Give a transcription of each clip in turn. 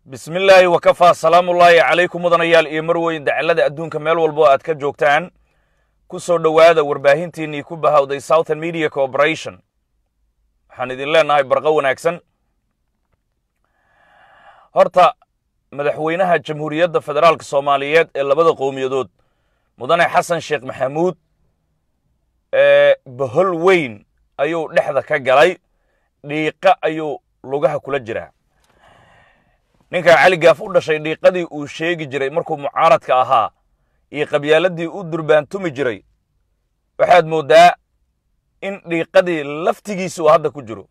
bismi illaahi wakafaa salaamullaahi calaykum mudanayaal iyo marweyn dacallada adduunka meel walbo aad ka joogtaan ku soo dhowaada warbaahintiinnii ku bahawday southern media corporation waxaan idin leenahay barqo wanaagsan horta madaxweynaha jamhuuriyadda federaalka soomaaliyeed ee labada qowmiyadood mudane xasan sheekh maxamuud ee bohol weyn ayuu dhexda ka galay dhiiqa ayuu lugaha kula jiraa ninkan cali gaaf u dhashay dhiiqadii uu sheegi jiray markuu mucaaradka ahaa iyo qabyaaladii u durbaantumi jiray waxaad mooddaa in dhiiqadii laftigiisa uu hadda ku jiro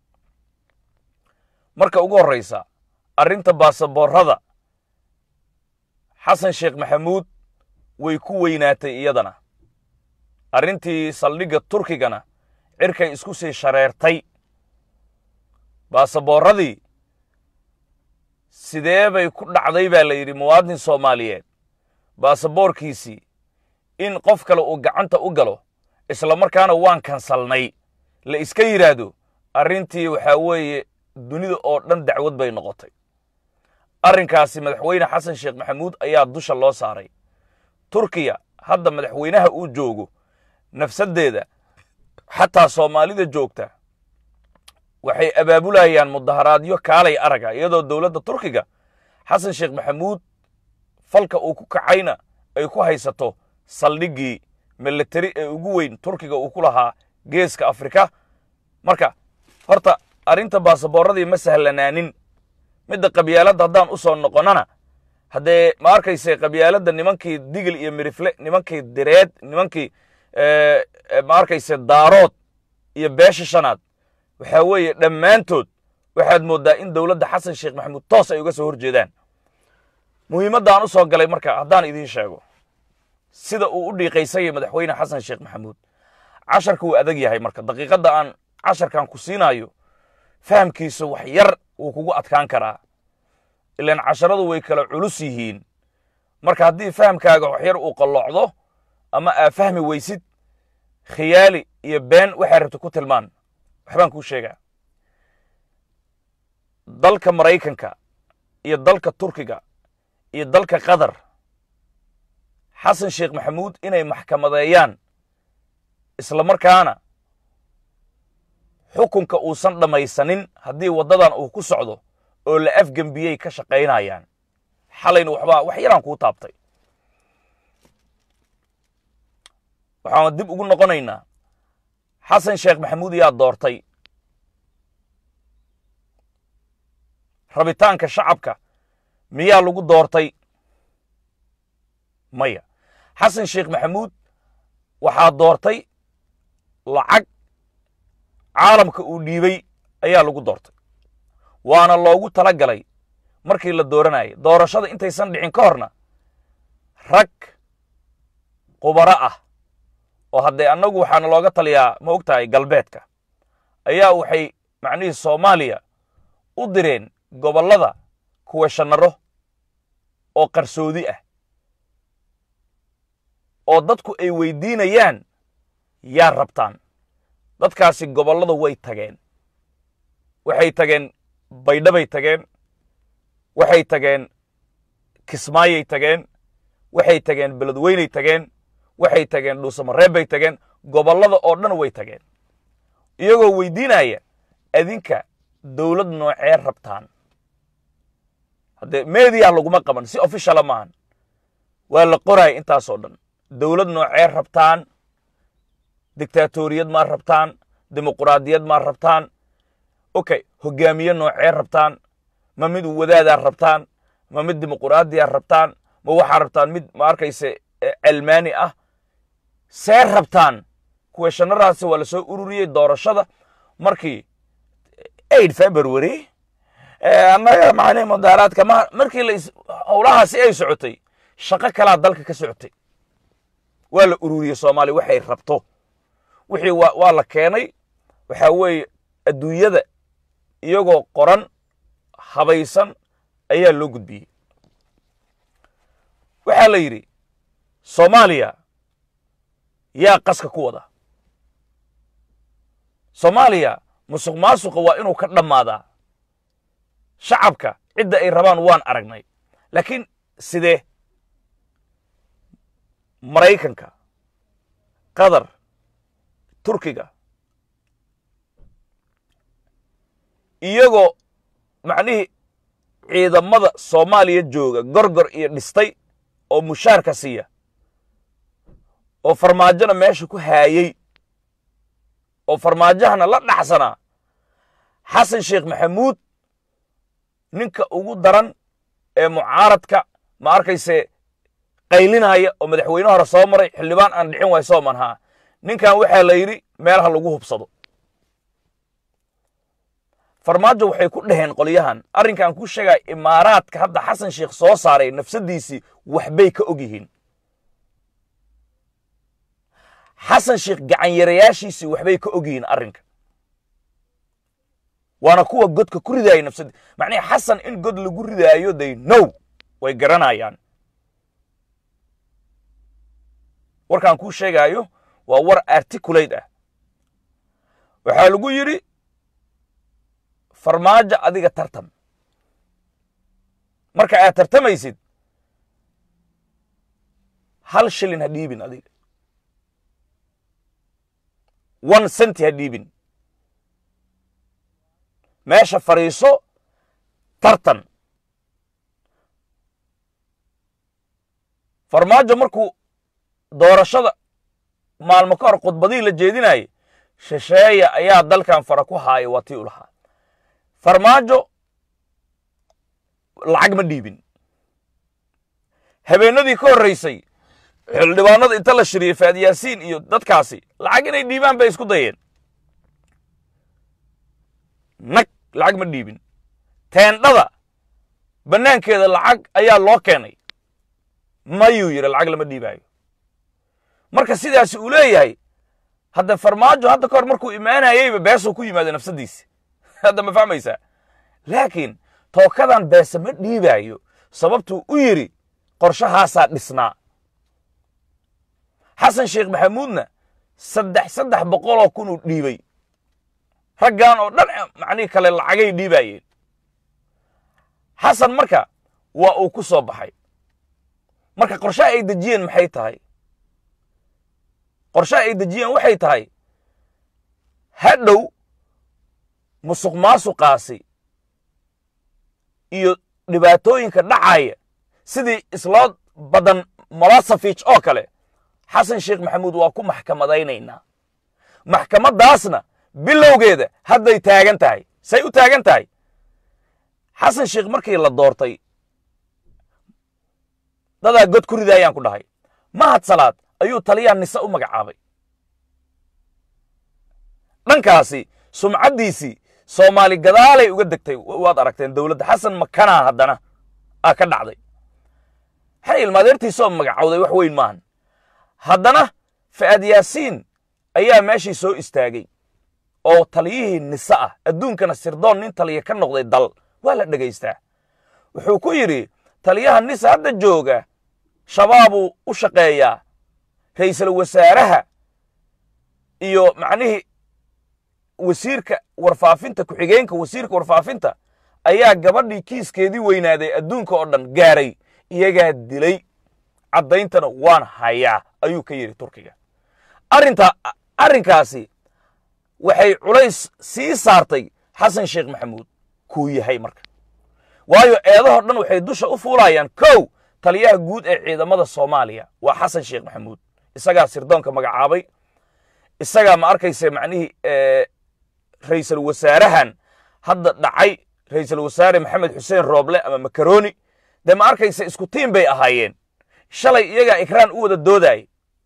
marka ugu horraysa arrinta baasaboorrada xasan sheekh maxamuud way ku weynaatay iyadana arrintii saldhigga turkigana cirkay isku sii shareertay baasaboorradii sidee bay ku dhacday baa la yidhi muwaadin soomaaliyeed baasaboorkiisii in qof kale uu gacanta u galo isla markaana waan kansalnay la iska yidhaahdo arrintii waxaa weeye dunida oo dhan dacwad bay noqotay arrinkaasi madaxweyne xasan sheekh maxamuud ayaa dusha loo saaray turkiya hadda madaxweynaha uu joogo nafsaddeeda xataa soomaalida joogta waxay abaabulayaan mudaharaadyo kaalay araga iyadoo dowladda turkiga xasan sheekh maxamuud falka uu ku kacayna ay ku haysato saldhiggii militari ee ugu weyn turkiga uu ku lahaa geeska afrika marka horta arrinta baasaboorradii ma sahlanaanin midda qabyaaladda haddaan u soo noqonnana haddee ma arkayse qabyaaladda nimankii digil iyo mirifle nimankii direed nimankii ma arkayse daarood iyo beesha shanaad waxaa weeye dhammaantood waxaad mooddaa in dowladda xasan sheekh maxamuud toos ay uga soo hor jeedaan muhiimaddaan u soo galay marka haddaan idiin sheego sida uu u dhiiqaysayay madaxweyne xasan sheekh maxamuud casharka wuu adag yahay marka daqiiqadda aan casharkan ku siinayo fahamkiisa wax yar wuu kugu adkaan karaa ilaan casharadu way kala culus yihiin marka haddii fahamkaaga wax yar uu qalloocdo ama aa fahmi weysid khiyaali iyo been waxay rabta ku tilmaan waxbaan kuu sheegaa dalka maraykanka iyo dalka turkiga iyo dalka qatar xasan sheekh maxamuud inay maxkamadeeyaan isla markaana xukunka uusan dhammaysanin haddii waddadan uu ku socdo oo la afgembiyey ka shaqaynayaan xalayna waxbaa wax yaraan kuu taabtay waxaan dib ugu noqonaynaa xasan sheekh maxamuud yaa doortay rabitaanka shacabka miyaa lagu doortay maya xasan sheekh maxamuud waxaa doortay lacag caalamka uu dhiibay ayaa lagu doortay waana loogu tala galay markii la dooranayay doorashada intaysan dhicin ka horna rag qubaro ah oo haddee annagu waxaana looga taliyaa ma og tahay galbeedka ayaa waxay macnihii soomaaliya u direen gobollada kuweshanaro oo qarsoodi ah oo dadku ay weydiinayaan yaa rabtaan dadkaasi gobollada way tageen waxay tageen baydhabay tageen waxay tageen kismaayay tageen waxay tageen beledweynay tageen waxay tageen dhuusamareeb bay tageen gobollada oo dhan way tageen iyagoo weydiinaya adinka dowlad noocee rabtaan haddee meediya laguma qaban si officiala maahan waa la qoraya intaasoo dhan dowlad noocee rabtaan dictatoriyad maa rabtaan dimuquraadiyad maa rabtaan okay hogaamiye noocee rabtaan ma mid wadaadaa rabtaan ma mid dimuquraadiyaa rabtaan ma waxaa rabtaan mid ma arkayse celmaani ah see rabtaan kuweeshanaraasi waa la soo ururiyey doorashada markii aid february annaga macnihi mudaaraadka ma markii la howlahaasi ay socotay shaqo kalaa dalka ka socotay waa la ururiyey soomaaliya waxay rabto wixii waa la keenay waxaa weeye adduunyada iyagoo qoran habaysan ayaa loo gudbiyey waxaa la yidhi soomaaliya yaa qaska ku wada soomaaliya musuq maasuqa waa inuu ka dhammaadaa shacabka cidda ay rabaan waan aragnay laakiin sidee maraykanka qatar turkiga iyagoo macnihii ciidamada soomaaliya jooga gorgor iyo dhistay oo mushaarka siiya oo farmaajona meesha ku haayey oo farmaajahana la dhaxsanaa xasan sheekh maxamuud ninka ugu daran ee mucaaradka ma arkayse qaylinaya oo madaxweyne hore soo maray xildhibaan aan dhicin waay soo manhaa ninkan waxaa la yidhi meelaha lagu hubsado farmaajo waxay ku dhaheen qolyahan arrinkan ku sheegaya imaaraadka hadda xasan sheekh soo saaray nafsaddiisii waxbay ka og yihiin xasan sheekh gacanyarayaashiisii waxbay ka og yihiin arrinka waana kuwa godka ku ridaaya nafsadii macnihi xasan in god lagu ridaayo they now way garanayaan warkaan kuu sheegaayo waa war articulate ah waxaa lagu yidhi farmaajo adiga tartam marka aad tartamaysid hal shilin ha dhiibin adiga one centi ha dhiibin meesha fadhiiso tartan farmaajo markuu doorashada maalmo ka hor khudbadihii la jeedinayay shisheeya ayaa dalkan fara ku haaya waa tii u lahaa farmaajo lacag ma dhiibin habeenadii ka horraysay xildhibaanada inta la shiriyey faadyaasiin iyo dadkaasi lacag inay dhiibaan bay isku dayeen nag lacag ma dhiibin teendhada bannaankeeda lacag ayaa loo keenay mayuu yidhi lacag lama dhiibaayo marka sidaasi uu leeyahay hadda farmaajo hadda ka hor markuu imaanayeyba beesuu ku yimaada nafsaddiisi hadda ma fahmaysaa laakiin tookadan beese ma dhiibaayo sababtuu u yidhi qorshahaasaa dhisnaa xasan sheekh maxamuudna saddex saddex boqoloo kunuu dhiibay raggan oo dhan macnihii kale lacagay dhiibaayeen xasan marka waa uu ku soo baxay marka qorshaha ay dejiyeen maxay tahay qorshaha ay dejiyeen waxay tahay hadhow musuq maasuqaasi iyo dhibaatooyinka dhacaya sidii isloo badan molosafich oo kale xasan sheekh maxamuud waa ku maxkamadaynaynaa maxkamaddaasna bilowgeeda hadday taagan tahay say u taagan tahay xasan sheekh markii la doortay dadaa god ku ridaayaan ku dhahay mahad salaad ayuu taliyaa nise u magacaabay dhankaasi sumcaddiisii soomaali gadaalay uga degtay waad aragteen dowladda xasan makanaa haddana aa ka dhacday xay ilmaadeertiisoo magacawday wax weyn maahan haddana fa'ad yaasiin ayaa meeshii soo istaagay oo taliyihii nise ah adduunkana sirdoon nin taliya ka noqday dal waa la dhegaystaa wuxuu ku yidhi taliyaha nise hadda jooga shabaabuu u shaqeeyaa ra'iisul wasaaraha iyo macnihii wasiirka warfaafinta ku-xigeenka wasiirka warfaafinta ayaa gabadhii kiiskeedii weynaaday adduunka oo dhan gaaray iyagaa dilay caddayntana waan hayaa ayuu ka yidhi turkiga arrinta arrinkaasi waxay culays sii saartay xasan sheekh maxamuud kuu yahay marka waayo eedahoo dhan waxay dusha u fuulayaan kow taliyaha guud ee ciidamada soomaaliya waa xasan sheekh maxamuud isagaa sirdoonka magacaabay isagaa ma arkayse macnihii ra'iisul wasaarahan hadda dhacay ra'iisul wasaare maxamed xuseen rooble ama makaroni dee ma arkayse isku tiim bay ahaayeen shalay iyagaa ikraan u wada doodaayay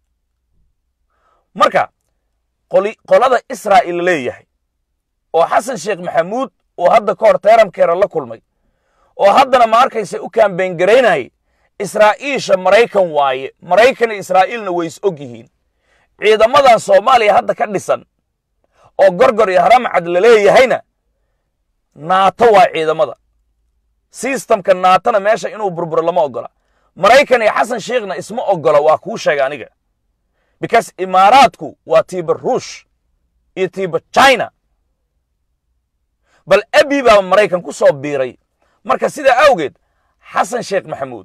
marka qolada israa'il leeyahay oo xasan sheekh maxamuud oo hadda ka hor teeramkeera la kulmay oo haddana ma arkayse u kaambeyn garaynayay israa'iisha maraykan waaye maraykan iyo israa'iilna way is og yihiin ciidamadan soomaaliya hadda ka dhisan oo gorgor iyo haramcad la leeyahayna naato waa ciidamada sistamka naatona meesha inuu burburo lama ogola maraykan iyo xasan sheekhna isma ogola waa kuu sheega aniga because imaaraadku waa tiiba ruush iyo tiiba china bal abi baa maraykan ku soo biiray marka sidaa awgeed xasan sheekh maxamuud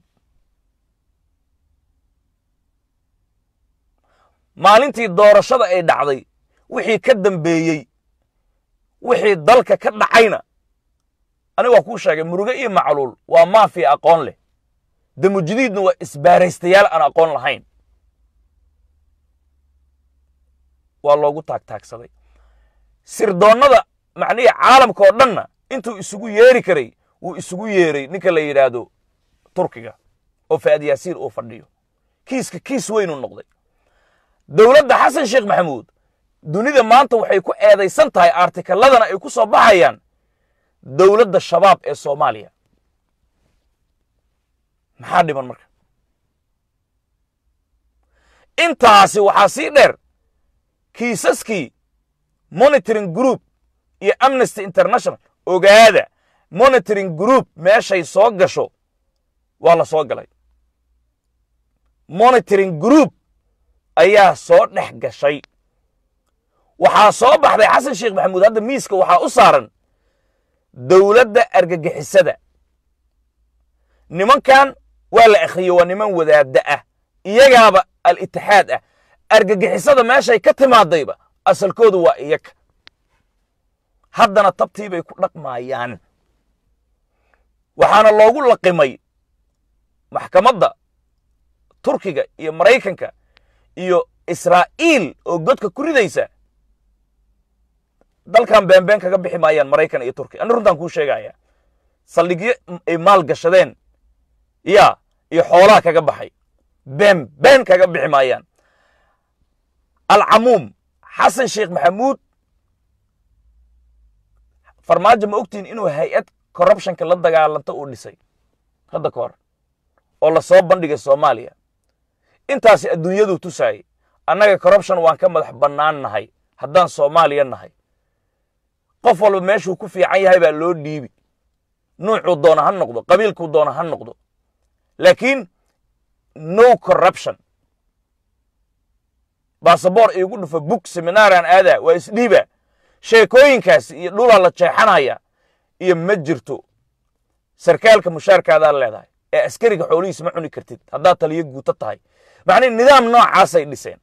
maalintii doorashada ay dhacday wixii ka dambeeyey wixii dalka ka dhacayna aniga waa kuu sheegay muruge iyo macluul waa maafiya aqoon leh damujadiidna waa isbaaraystayaal aan aqoon lahayn waa loogu taagtaagsaday sirdoonnada macnihii caalamka oo dhanna intuu isugu yeeri karay wuu isugu yeeray ninka la yidhaahdo turkiga oo fa'ad yaasiin uu fadhiyo kiiska kiis weynuu noqday dowladda xasan sheekh maxamuud dunida maanta waxay ku eedaysan tahay artikaladana ay ku soo baxayaan dowladda shabaab ee soomaaliya maxaa dhiman marka intaasi waxaa sii dheer kiisaskii monitoring group iyo amnesty international ogaada monitoring group meeshay soo gasho waa la soo galay monitoring group ayaa soo dhex gashay waxaa soo baxday xasan sheekh maxamuud hadda miiska waxaa u saaran dowladda argagixisada nimankan waa la akhriye waa niman wadaadda ah iyagaaba al-itixaad ah argagixisada meeshay ka timaadayba asalkoodu waa iyaga haddana tabtii bay ku dhaqmaayaan waxaana loogu laqimay maxkamadda turkiga iyo maraykanka iyo israa'iil oo godka ku ridaysa dalkan beenbeen kaga bixi maayaan maraykan iyo turkiya ani runtaan kuu sheegaya saldhigyo ay maal gashadeen ya iyo xoolaha kaga baxay been been kaga bixi maayaan alcamuum xasan sheekh maxamuud farmaajo ma ogtihin inuu hay-ad corruptionka la dagaalanta uu dhisay hadda ka hor oo lasoo bandhigay soomaaliya intaasi adduunyaduu tusaayey annaga corruption waan ka madax bannaan nahay haddaan soomaaliya nahay qof walba meeshuu ku fiican yahay baa loo dhiibi nuucuu doona ha noqdo qabiilkuu doona ha noqdo laakiin no corruption basaboor iigu dhufo bug seminaaraan aadaa waa isdhiiba sheekooyinkaasi iyo dhulaa la jeexanaya iyo ma jirto sarkaalka mushaarkaadaa leedahay ee askariga xoolihiis ma cuni kartid haddaad taliyo guuto tahay macnihi nidaam noocaasay dhiseen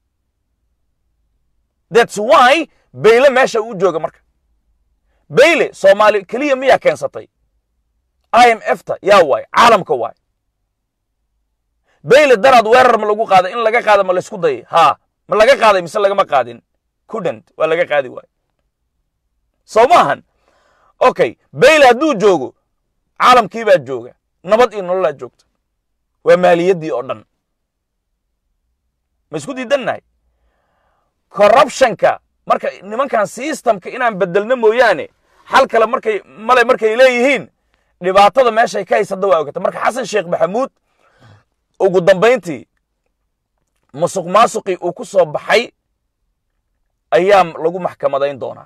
thats why bayle meesha uu jooga marka bayle soomaali keliya miyaa keensatay i m f ta yaa waay caalamka waay bayle daraad weerar ma lagu qaaday in laga qaada ma laysku dayay haa ma laga qaaday mise lagama qaadin kudent waa laga qaadi waay soo maahan okay bayle hadduu joogo caalamkii baa jooga nabad iyo nololaa joogta waa maaliyaddii oo dhan ma isku diidannahay corruptionka marka nimankan systemka inaan bedelno mooyaane xal kale markay male markay leeyihiin dhibaatada meeshay ka haysada waa ogata marka xasan sheekh maxamuud ugu dambayntii musuq maasuqii uu ku soo baxay ayaa lagu maxkamadayn doonaa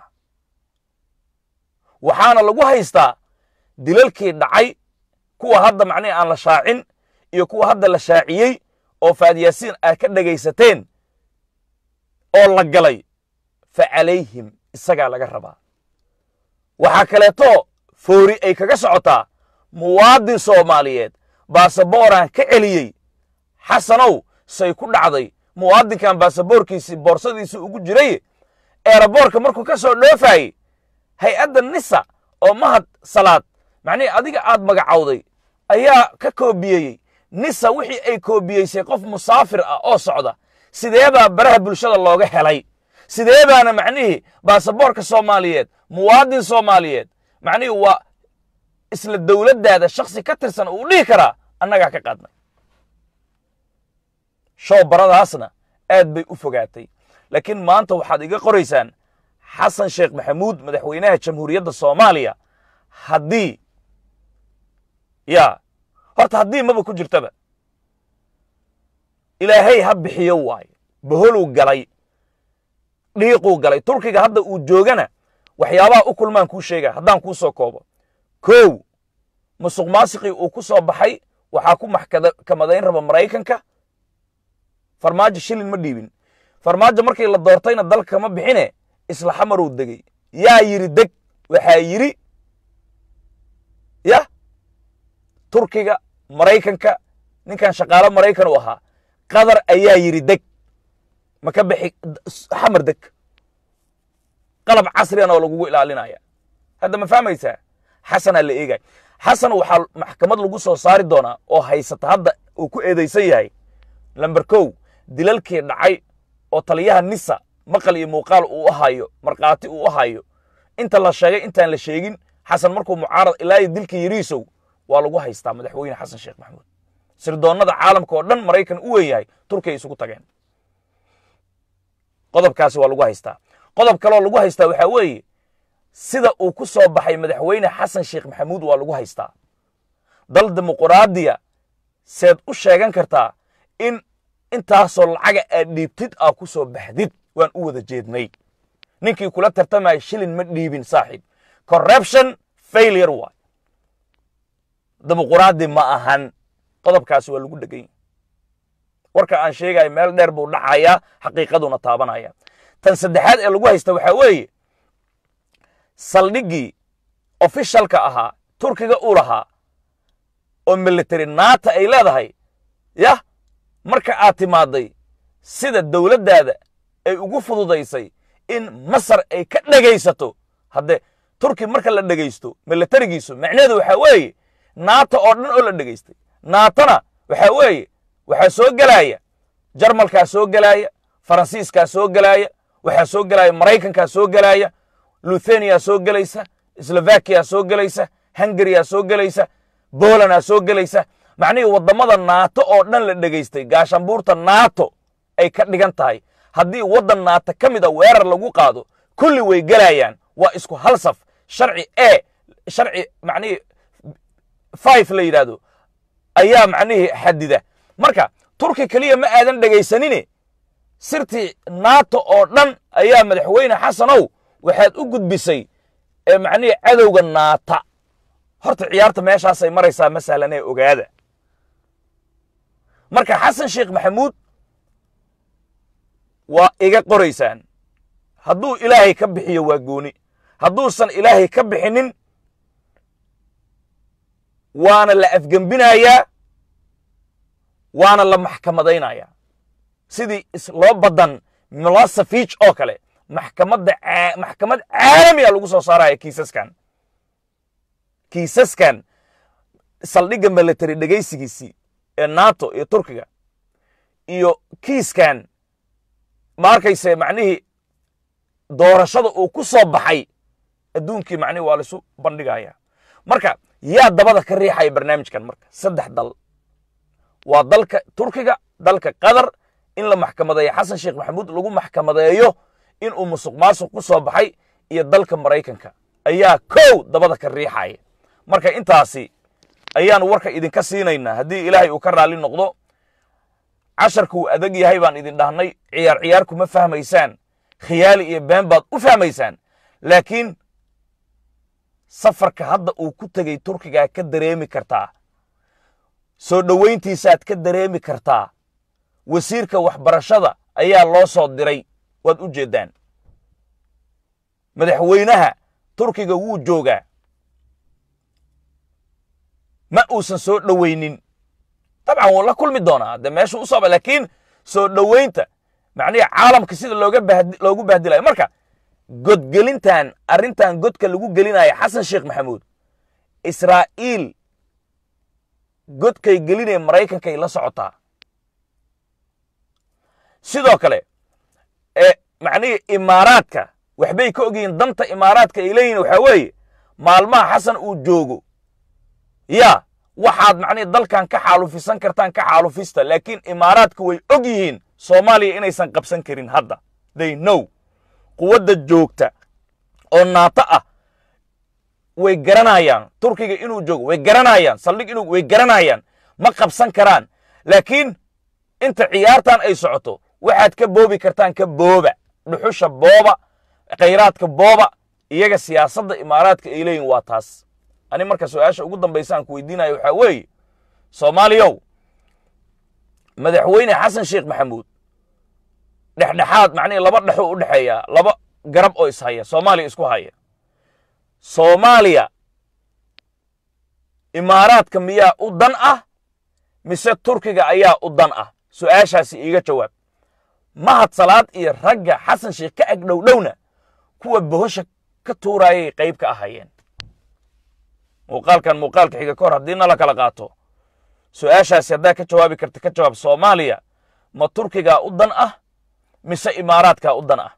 waxaana lagu haystaa dilalkii dhacay kuwa hadda macnihi aan la shaacin iyo kuwa hadda la shaaciyey oo faadyaasiin aad ka dhegaysateen oo la galay fa calayhim isagaa laga rabaa waxaa kaleeto foori ay kaga socotaa muwaadin soomaaliyeed baasabooraan ka celiyey xasanow say ku dhacday muwaadinkan baasaboorkiisii boorsadiisii ugu jiray eeraboorka markuu ka soo dhoofaayey hay-adda nisa oo mahad salaad macnihii adiga aad magacowday ayaa ka koobiyeeyey nisa wixii ay koobiyeysay qof musaafir ah oo socda sideebaa baraha bulshada looga helay sidee baana macnihii baasaboorka soomaaliyeed muwaadin soomaaliyeed macnihii waa isla dowladdaada shaksi ka tirsan uu dhihi karaa annagaa ka qaadnay show baradaasna aad bay u fogaatay laakiin maanta waxaad iga qoraysaan xasan sheekh maxamuud madaxweynaha jamhuuriyadda soomaaliya haddii ya horta haddii maba ku jirtaba ilaahay ha bixiyo waayo boholuu galay dhiiquu galay turkiga hadda uu joogana waxyaabaha u kulmaan kuu sheega haddaan kuu soo koobo kow musuq maasiqii uu ku soo baxay waxaa ku maxkamadayn raba maraykanka farmaajo shilin ma dhiibin farmaajo markii la doortayna dalka kama bixine isla xamaruu degey yaa yidhi deg waxaa yidhi ya turkiga maraykanka ninkan shaqaalo maraykan u ahaa qatar ayaa yidhi deg ma ka bixi xamar deg qalab casrigan oo lagugu ilaalinaya hadda ma fahmaysaa xasanaa la eegay xasan waxaa maxkamad lagu soo saari doonaa oo haysata hadda uu ku eedaysan yahay lamber kow dilalkii dhacay oo taliyaha nisa maqal iyo muuqaal uu u hayo markhaati uu u hayo inta la sheegay intaan la sheegin xasan markuu mucaarad ilaa iyo dilkii yariisow waa lagu haystaa madaxweyne xasan sheekh maxamuud sirdoonnada caalamka oo dhan maraykan u weyn yahay turkiya isugu tageen qodobkaasi waa lagu haystaa qodob kaleoo lagu haystaa waxaa weeye sida uu ku soo baxay madaxweyne xasan sheekh maxamuud waa lagu haystaa dal dimuquraadiya seed u sheegan kartaa in intaasoo lacaga aad dhiibtid aa ku soo baxdid waan u wada jeednay ninkii kula tartamaya shilin ma dhiibin saaxiib corruption failure waay dimuquraadi ma ahan qodobkaasi waa lagu dhegan yahy warka aan sheegayo meel dheer buu dhacayaa xaqiiqaduna taabanaya tan saddexaad ee lagu haysta waxaa weeye saldhiggii ofishalka ahaa turkiga uu lahaa oo military naata ay leedahay yah marka aad timaaday sida dowladdaada ay ugu fududaysay in masar ay ka dhegaysato haddee turki marka la dhegaysto militarigiisu macnaheedu waxaa weeye naata oo dhan oo la dhegaystay naatana waxaa weeye waxaa soo gelaya jarmalkaa soo gelaya faransiiskaa soo gelaya waxaa soo gelaya maraykankaa soo gelaya lutheniyaa soo gelaysa slovakiyaa soo gelaysa hungariyaa soo gelaysa bolandaa soo gelaysa macnihii waddamada naato oo dhan la dhegaystay gaashambuurta naato ay ka dhigan tahay haddii waddan naato ka mid a weerar lagu qaado kulli way gelayaan waa isku hal saf sharci e sharci macnihii five la yidhaahdo ayaa macnihii xadida marka turki keliya ma aadan dhegaysanine sirtii nato oo dhan ayaa madaxweyne xasanow waxaad u gudbisay ee macnihii cadowga naata horta ciyaarta meeshaasay maraysaa ma sahlanee ogaada marka xasan sheekh maxamuud waa iga qoraysaan hadduu ilaahay ka bixiyo waa gooni hadduusan ilaahay ka bixinin waana la afgembinayaa waana la maxkamadaynayaa sidii loo badan milosafich oo kale maxkamadda maxkamad caalamiya lagu soo saaraya kiisaskan kiisaskan saldhigga military dhegaysigiisii ee nato iyo turkiga iyo kiiskan ma arkayse macnihii doorashada uu ku soo baxay adduunkii macnihi waa laisu bandhigaya marka yaa dabada ka riixaya barnaamijkan marka saddex dal waa dalka turkiga dalka qatar in la maxkamadeeyo xasan sheekh maxamuud lagu maxkamadeeyo inuu musuq maasuq ku soo baxay iyo dalka maraykanka ayaa kow dabada ka riixaya marka intaasi ayaanu warka idinka siinaynaa haddii ilaahay uu ka raalli noqdo casharkuu adag yahay baan idin dhahnay ciyaar ciyaar kuma fahmaysaan khiyaali iyo been baad u fahmaysaan laakiin safarka hadda uu ku tegey turkigaa ka dareemi kartaa soo dhowayntiisaad ka dareemi kartaa wasiirka waxbarashada ayaa loo soo diray waad u jeeddaan madaxweynaha turkiga wuu joogaa ma uusan soo dhowaynin dabcan wuu la kulmi doonaa de meeshuu u sooba laakiin soo dhowaynta macnihi caalamka sida looga bahd loogu bahdilayo marka godgelintan arrintan godka lagu gelinaya xasan sheekh maxamuud israa'iil godkay gelinaya maraykankay la socotaa sidoo kale ee macnihii imaaraadka waxbay ka ogyihiin danta imaaraadka ay leeyihin waxaa weeye maalmaha xasan uu joogo yaa waxaad macnihi dalkan ka xaalufisan kartaan ka xaalufista laakiin imaaraadka way og yihiin soomaaliya inaysan qabsan karin hadda they know quwadda joogta oo naato ah way garanayaan turkiga inuu joogo way garanayaan saldhig inuu way garanayaan ma qabsan karaan laakiin inta ciyaartan ay socoto waxaad ka boobi kartaan ka booba dhuxusha booba khayraadka booba iyaga siyaasadda imaaraadka ay leeyihin waa taas ani marka su-aasha ugu dambaysa aan ku weydiinayo waxaa weeye soomaaliyow madaxweyne xasan sheekh maxamuud dhexdhexaad macnihii laba dhexoo u dhexeeya laba garab oo ishaya soomaaliya isku haya soomaaliya imaaraadka miyaa u dan ah mise turkiga ayaa u dan ah su'aashaasi iiga jawaab mahad salaad iyo ragga xasan sheekh ka ag dhowdhowna kuwa bohosha ka tuuraayay qayb ka ahaayeen muuqaalkan muuqaalka xiga ka hor haddii nala kala qaato su'aashaasi haddaa ka jawaabi karta ka jawaab soomaaliya ma turkigaa u dan ah mise imaaraadkaa u dan ah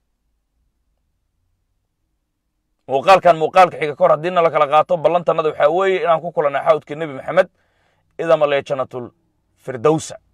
muuqaalkan muuqaalka xiga ka hor haddii nala kala qaato ballantannada waxaa weeye inaan ku kulanay xawdkii nebi maxamed idama lee jannatul firdowsa